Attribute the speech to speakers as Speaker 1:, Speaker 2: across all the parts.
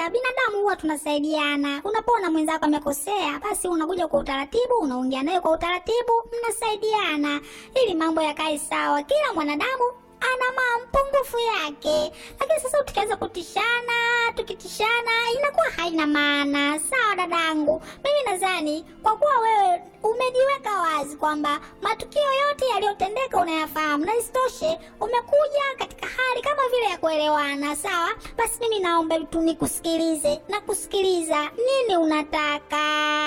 Speaker 1: binadamu huwa tunasaidiana. Unapoona mwenzako amekosea, basi unakuja kwa utaratibu, unaongea naye kwa utaratibu, mnasaidiana ili mambo yakae sawa. Kila mwanadamu ana mapungufu yake, lakini sasa tukianza kutishana, tukitishana inakuwa haina maana. Sawa dadangu, mimi nadhani kwa kuwa wewe umejiweka wazi kwamba matukio yote yaliyotendeka unayafahamu, na isitoshe umekuja katika hali kama vile ya kuelewana, sawa. Basi mimi naomba tu nikusikilize na kusikiliza, nini unataka?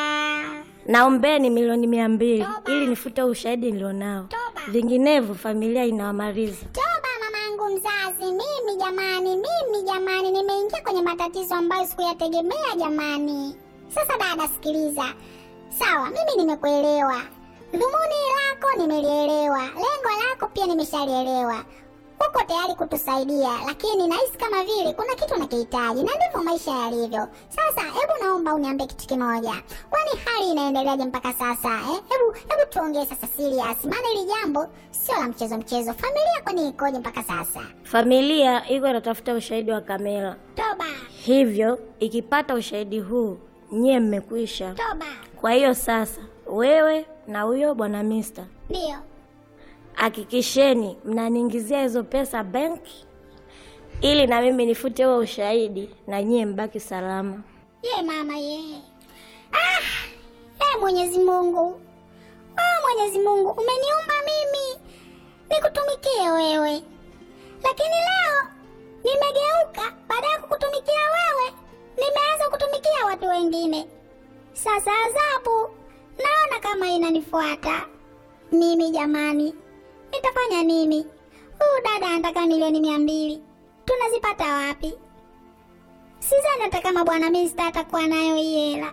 Speaker 2: Naombeni milioni mia mbili
Speaker 1: Toba.
Speaker 2: ili nifute ushahidi nilionao,
Speaker 1: Toba.
Speaker 2: vinginevyo familia inawamaliza.
Speaker 1: Toba mamangu mzazi, mimi jamani, mimi jamani, nimeingia kwenye matatizo ambayo sikuyategemea jamani. Sasa dada, sikiliza. Sawa, mimi nimekuelewa, dhumuni lako nimelielewa, lengo lako pia nimeshalielewa. Uko tayari kutusaidia, lakini nahisi kama vile kuna kitu nakihitaji, na ndivyo maisha yalivyo. Sasa hebu naomba uniambie kitu kimoja, kwani hali inaendeleaje mpaka sasa eh? Hebu hebu tuongee sasa serious, maana hili jambo sio la mchezo mchezo. Familia kwani ikoje mpaka sasa?
Speaker 2: Familia iko inatafuta ushahidi wa kamera,
Speaker 1: Toba,
Speaker 2: hivyo ikipata ushahidi huu nyie mmekwisha.
Speaker 1: toba,
Speaker 2: Kwa hiyo sasa, wewe na huyo bwana Mister,
Speaker 1: ndio
Speaker 2: hakikisheni mnaniingizia hizo pesa benki, ili na mimi nifute huo ushahidi na nyie mbaki salama.
Speaker 1: ye mama ye. Ah, e Mwenyezi Mungu, ah, Mwenyezi Mungu umeniumba mimi nikutumikie wewe, lakini leo nimegeuka, baada ya kukutumikia wewe nimeanza kutumikia watu wengine. Sasa adhabu naona kama inanifuata mimi. Jamani, nitafanya nini? Huyu dada anataka milioni mia mbili, tunazipata wapi? Sidhani hata kama bwana Mista atakuwa nayo hii hela.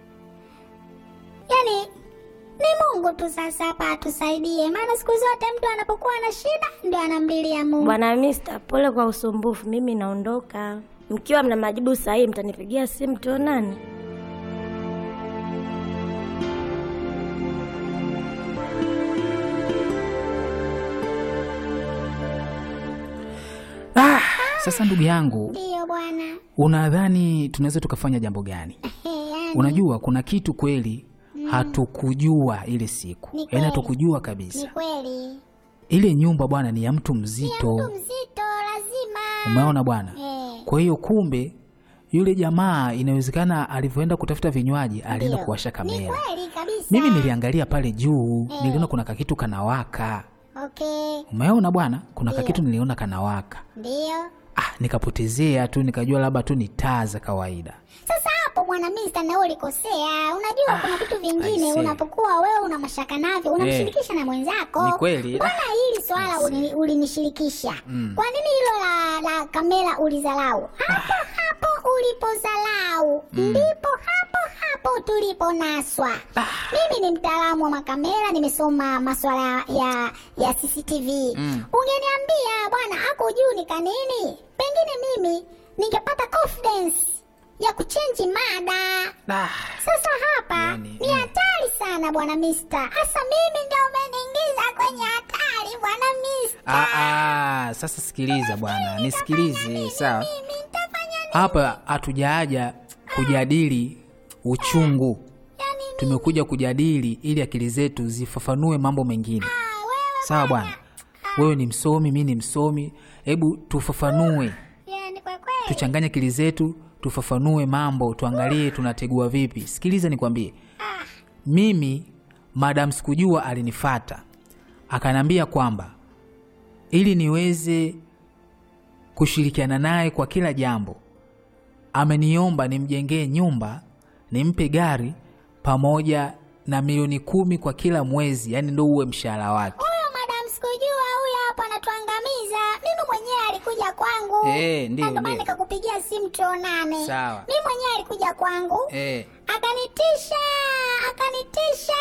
Speaker 1: Yaani ni Mungu tu sasa hapa atusaidie, maana siku zote mtu anapokuwa na shida ndio anamlilia Mungu.
Speaker 2: Bwana Mister, pole kwa usumbufu, mimi naondoka. Mkiwa mna majibu sahihi, mtanipigia simu tuonane.
Speaker 3: Ah, sasa ndugu yangu,
Speaker 1: Ndiyo bwana.
Speaker 3: unadhani tunaweza tukafanya jambo gani?
Speaker 1: Ehe, yani,
Speaker 3: Unajua kuna kitu kweli hatukujua ile siku,
Speaker 1: Ni
Speaker 3: yaani
Speaker 1: kweli.
Speaker 3: hatukujua
Speaker 1: ni
Speaker 3: kabisa.
Speaker 1: kweli
Speaker 3: Ile nyumba bwana ni ya mtu
Speaker 1: mtu
Speaker 3: mzito,
Speaker 1: mzito lazima.
Speaker 3: umeona bwana.
Speaker 1: Eh,
Speaker 3: Kwa hiyo kumbe yule jamaa inawezekana alivyoenda kutafuta vinywaji alienda
Speaker 1: ndiyo.
Speaker 3: kuwasha
Speaker 1: Ni
Speaker 3: kamera.
Speaker 1: kweli kabisa.
Speaker 3: Mimi niliangalia pale juu, niliona kuna kakitu kanawaka.
Speaker 1: Okay,
Speaker 3: Umeona bwana, kuna
Speaker 1: Ndiyo.
Speaker 3: kakitu niliona kanawaka.
Speaker 1: ndiyo.
Speaker 3: Ah, nikapotezea tu, nikajua labda tu ni taa za kawaida.
Speaker 1: Sasa hapo bwana Mista, na wewe ulikosea. Unajua kuna vitu vingine
Speaker 3: aisee.
Speaker 1: unapokuwa wewe una mashaka navyo unamshirikisha na mwenzako.
Speaker 3: Ni kweli.
Speaker 1: Mbona hili swala uli- ulinishirikisha? Kwa nini hilo la, la kamera ulizalau? Hapo hapo ulipozalau ndipo hapo hapo tuliponaswa. Mimi ni mtaalamu wa makamera, nimesoma maswala ya ya CCTV. Ungeniambia bwana ako juu ni kanini, pengine mimi ningepata confidence ya kuchenji mada.
Speaker 3: Ah,
Speaker 1: Sasa hapa
Speaker 3: Yani,
Speaker 1: ni
Speaker 3: mm.
Speaker 1: hatari sana bwana Mister. Hasa mimi ndio umeniingiza kwenye hatari bwana Mister.
Speaker 3: ah, ah, sasa sikiliza bwana, nisikilize sawa.
Speaker 1: Mimi nitafanya nini?
Speaker 3: Hapa hatujaaja kujadili uchungu,
Speaker 1: Yani
Speaker 3: tumekuja kujadili ili akili zetu zifafanue mambo mengine.
Speaker 1: ah, wewe
Speaker 3: Sawa bwana, wewe ni msomi, mi ni msomi, hebu tufafanue,
Speaker 1: yani kwa kweli.
Speaker 3: tuchanganye akili zetu, tufafanue mambo, tuangalie tunategua vipi. Sikiliza nikwambie, mimi madam sikujua alinifata akanambia kwamba ili niweze kushirikiana naye kwa kila jambo, ameniomba nimjengee nyumba, nimpe gari pamoja na milioni kumi kwa kila mwezi, yani ndo uwe mshahara wake.
Speaker 1: Huyo madam sikujua huyo hapo anatuangamiza. Mimi mwenyewe alikuja kwangu.
Speaker 3: Eh, ndiyo,
Speaker 1: Na ndio maana
Speaker 3: ndiyo.
Speaker 1: nikakupigia simu tuonane.
Speaker 3: Sawa.
Speaker 1: Mimi mwenyewe alikuja kwangu.
Speaker 3: Eh,
Speaker 1: Akanitisha, akanitisha.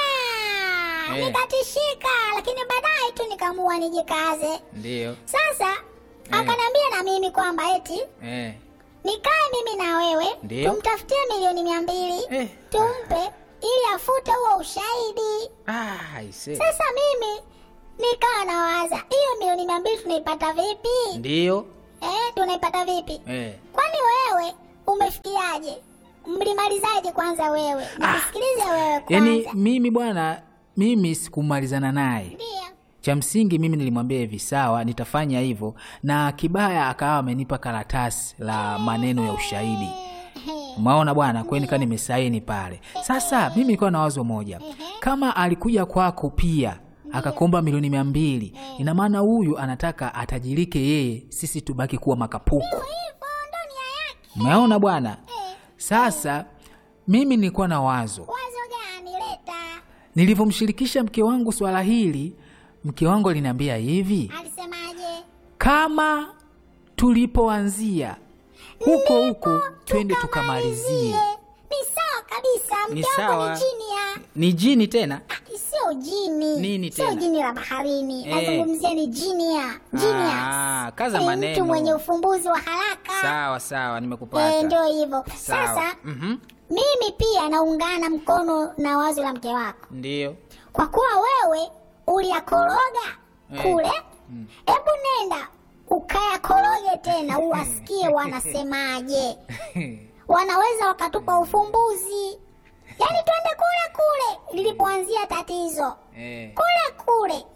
Speaker 3: Eh.
Speaker 1: Nikatishika, lakini baadaye tu nikaamua nijikaze.
Speaker 3: ndio
Speaker 1: Sasa akaniambia na mimi kwamba eti
Speaker 3: eh.
Speaker 1: nikae mimi na wewe
Speaker 3: Ndiyo.
Speaker 1: tumtafutie milioni mia mbili
Speaker 3: Eh.
Speaker 1: tumpe ili afute huo ushahidi.
Speaker 3: Ah, aise.
Speaker 1: Sasa mimi nikawa nawaza hiyo milioni mia mbili tunaipata vipi?
Speaker 3: Ndio
Speaker 1: Eh, tunaipata vipi?
Speaker 3: eh.
Speaker 1: Kwani wewe umefikiaje? Mlimalizaje kwanza wewe? Nikusikilize wewe kwanza.
Speaker 3: yaani mimi bwana mimi sikumalizana naye
Speaker 1: Ndio.
Speaker 3: cha msingi mimi nilimwambia hivi sawa nitafanya hivyo na kibaya akawa amenipa karatasi la maneno ya ushahidi umeona bwana kwani kaa nimesaini pale sasa mimi nilikuwa na wazo moja kama alikuja kwako pia akakomba milioni mia mbili ina maana huyu anataka atajirike yeye sisi tubaki kuwa makapuku
Speaker 1: Hivyo ndo nia yake.
Speaker 3: umeona bwana sasa mimi nilikuwa na wazo
Speaker 1: Wazo gani leta?
Speaker 3: nilivyomshirikisha mke wangu swala hili mke wangu aliniambia hivi
Speaker 1: Alisemaje?
Speaker 3: kama tulipoanzia huko huko twende tukamalizie
Speaker 1: Ni sawa kabisa.
Speaker 3: Ni
Speaker 1: Mke wako
Speaker 3: sawa.
Speaker 1: ni chini ya
Speaker 3: ni jini tena
Speaker 1: Ah, sio jini
Speaker 3: Nini
Speaker 1: sio
Speaker 3: tena?
Speaker 1: jini la baharini
Speaker 3: Eh.
Speaker 1: nazungumzia ni jinia genius
Speaker 3: Ah, kaza
Speaker 1: Ni
Speaker 3: maneno.
Speaker 1: mtu mwenye ufumbuzi wa haraka
Speaker 3: sawa sawa
Speaker 1: Eh,
Speaker 3: nimekupata
Speaker 1: ndio hivyo
Speaker 3: sawa
Speaker 1: sasa
Speaker 3: Mhm.
Speaker 1: mimi pia naungana mkono na wazo la mke wako
Speaker 3: ndio
Speaker 1: kwa kuwa wewe uliyakoroga
Speaker 3: Eh.
Speaker 1: kule hebu nenda ukayakoroge tena uwasikie wanasemaje wanaweza wakatupa ufumbuzi yaani twende kule kule lilipoanzia tatizo
Speaker 3: Eh.
Speaker 1: kule kule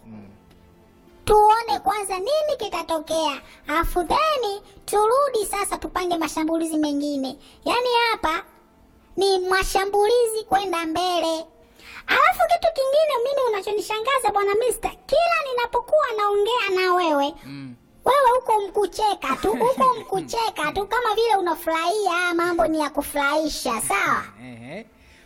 Speaker 1: tuone kwanza nini kitatokea alafu theni turudi sasa tupange mashambulizi mengine yaani hapa ni mashambulizi kwenda mbele alafu kitu kingine mimi unachonishangaza bwana mister kila ninapokuwa naongea na wewe
Speaker 3: Mm.
Speaker 1: wewe huko mkucheka tu huko mkucheka tu kama vile unafurahia mambo ni ya kufurahisha sawa
Speaker 3: Ehe.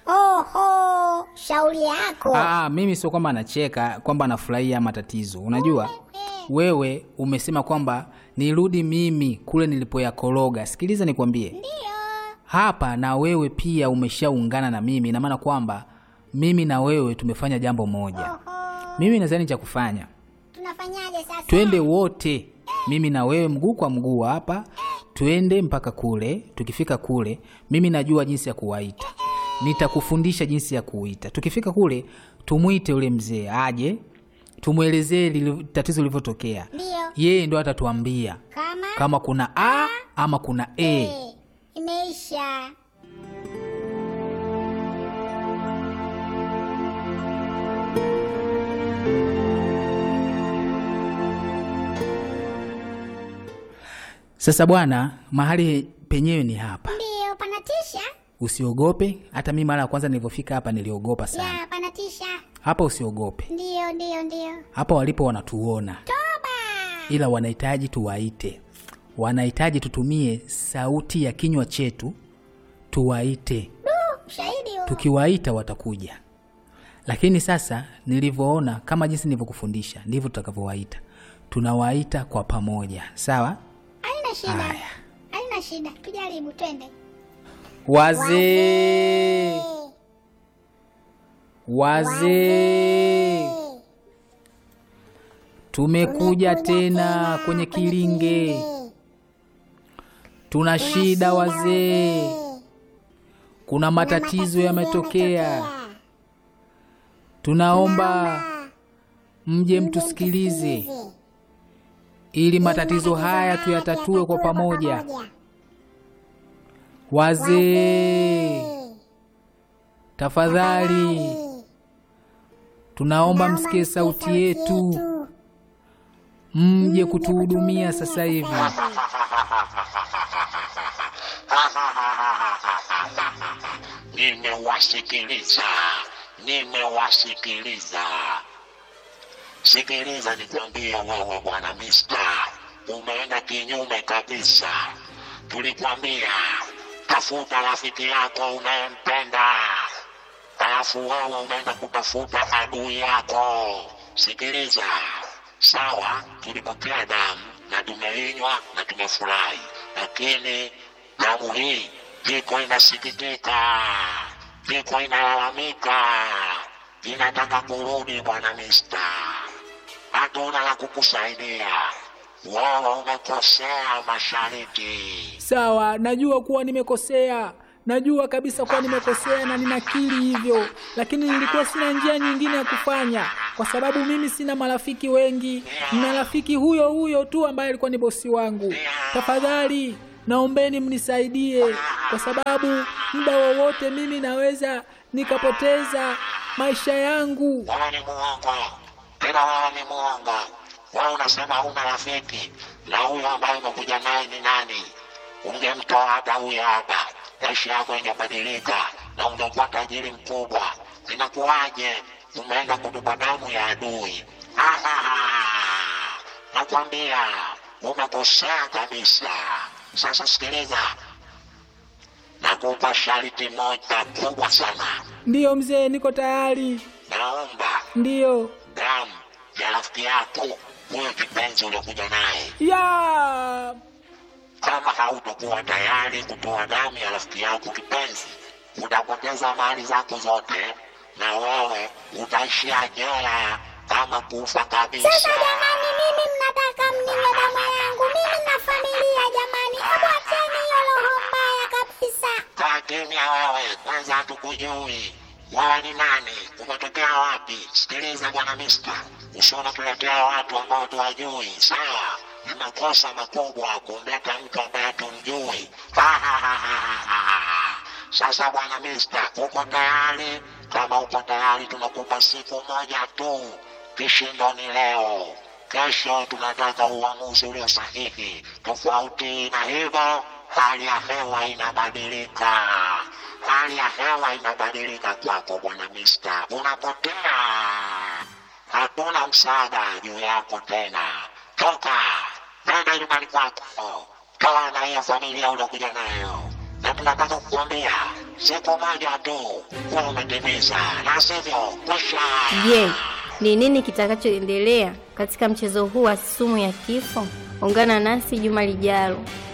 Speaker 1: oho shauri yako
Speaker 3: Ah, mimi sio kwamba anacheka kwamba anafurahia matatizo unajua wewe umesema kwamba nirudi mimi kule nilipoyakoroga sikiliza nikwambie
Speaker 1: ndio
Speaker 3: hapa na wewe pia umeshaungana na mimi ina maana kwamba mimi na wewe tumefanya jambo moja
Speaker 1: oho
Speaker 3: mimi nadhani cha kufanya
Speaker 1: tunafanyaje sasa
Speaker 3: twende wote mimi na wewe mguu kwa mguu hapa twende mpaka kule tukifika kule mimi najua jinsi ya kuwaita nitakufundisha jinsi ya kuita tukifika kule tumwite yule mzee aje tumwelezee lili- tatizo lilivyotokea
Speaker 1: ndio
Speaker 3: yeye ndo atatuambia
Speaker 1: kama
Speaker 3: kama kuna a ama kuna e
Speaker 1: Eh, imeisha
Speaker 3: sasa bwana mahali penyewe ni hapa
Speaker 1: ndio panatisha
Speaker 3: usiogope hata mi mara ya kwanza nilivyofika hapa niliogopa sana
Speaker 1: ya panatisha
Speaker 3: hapa usiogope
Speaker 1: ndio ndio ndio
Speaker 3: hapa walipo wanatuona
Speaker 1: toba
Speaker 3: ila wanahitaji tuwaite wanahitaji tutumie sauti ya kinywa chetu tuwaite
Speaker 1: Du, ushahidi huo
Speaker 3: tukiwaita watakuja lakini sasa nilivyoona kama jinsi nilivyokufundisha ndivyo tutakavyowaita tunawaita kwa pamoja sawa
Speaker 1: haina shida
Speaker 3: Haya.
Speaker 1: haina shida tujaribu twende
Speaker 3: wazee wazee tumekuja tena kwenye kilinge tuna shida wazee kuna matatizo yametokea tunaomba mje mtusikilize ili matatizo haya tuyatatue kwa pamoja wazee tafadhali tunaomba msikie sauti yetu mje kutuhudumia sasa hivi
Speaker 4: Nimewasikiliza, nimewasikiliza. Sikiliza nikwambie wewe bwana Mista, umeenda kinyume kabisa. Tulikwambia tafuta rafiki yako unayempenda, alafu wewe umeenda kutafuta adui yako. Sikiliza, sawa, tulipokea damu na tumeinywa na tumefurahi, lakini damu hii iko inasikitika, iko inalalamika, inataka kurudi bwana Mista. Hatuna la kukusaidia, wewe umekosea mashariki.
Speaker 3: sawa najua kuwa nimekosea najua kabisa kuwa nimekosea na ninakiri hivyo lakini nilikuwa sina njia nyingine ya kufanya kwa sababu mimi sina marafiki wengi nina rafiki huyo huyo tu ambaye alikuwa ni bosi wangu tafadhali naombeni mnisaidie, kwa sababu muda wowote mimi naweza nikapoteza maisha yangu.
Speaker 4: Wewe ni muongo, tena wewe ni muongo. Wewe unasema huna rafiki, na huyo ambaye umekuja naye ni nani? Ungemtoa hata huyo hapa, maisha yako ingebadilika na ungekuwa tajiri mkubwa. Inakuwaje umeenda kutupa damu ya adui? Ah, nakwambia umekosea kabisa. Sasa sikiliza, nakupa sharti moja kubwa sana.
Speaker 3: Ndiyo mzee, niko tayari.
Speaker 4: Naomba
Speaker 3: Ndiyo.
Speaker 4: damu ya rafiki yako huyo kipenzi uliokuja naye.
Speaker 3: Ya
Speaker 4: Kama hautakuwa tayari kutoa damu ya rafiki yako kipenzi, utapoteza mali zako zote na wewe utaishia jela kama kufa kabisa.
Speaker 1: Sasa jamani, mimi mnataka mniwe damu yangu? Mimi na familia jamani, hebu acheni hiyo roho mbaya kabisa.
Speaker 4: Kaa kimya wewe, kwanza hatukujui wewe ni nani, umetokea wapi? Sikiliza bwana Mista, usiona tuletea watu ambao tuwajui, sawa? Ni makosa makubwa kumleta mtu ambaye tumjui. Sasa bwana Mista, uko tayari? Kama uko tayari, tunakupa siku moja tu. Kishindo ni leo. Kesho tunataka uamuzi ulio sahihi. Tofauti na hivyo, hali ya hewa inabadilika. Hali ya hewa inabadilika kwako bwana Mista, unapotea. Hatuna msaada juu yako tena. Toka, nenda nyumbani kwako, toa na hiyo familia uliokuja nayo, na tunataka kukuambia siku moja tu kuwa umetimiza, na sivyo kwisha.
Speaker 5: Je, ni nini kitakachoendelea katika mchezo huu wa sumu ya kifo? Ungana nasi juma lijalo.